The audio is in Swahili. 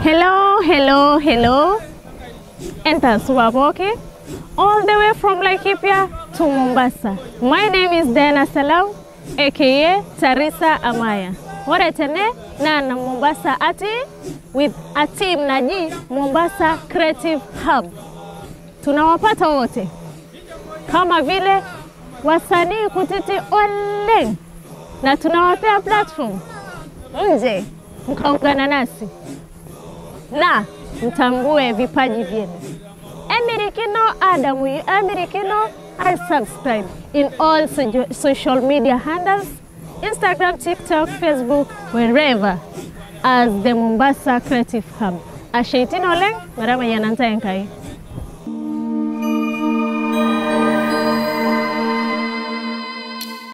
Hello, hello, hello. Enter Suwaboke, all the way from Laikipia to Mombasa. My name is Diana Salau, aka Tarisa Amaya. Waretene na na Mombasa ati with a team naji Mombasa Creative Hub. Tunawapata wote kama vile wasanii kutiti ole, na tunawapea platform nje, mkaungana nasi na mtambue vipaji vyenu. Emirikino Adamu, Emirikino I subscribe in all sojo- social media handles, Instagram, TikTok, Facebook, wherever as the Mombasa Creative Hub. Asheitino leng, marama yananta enkai.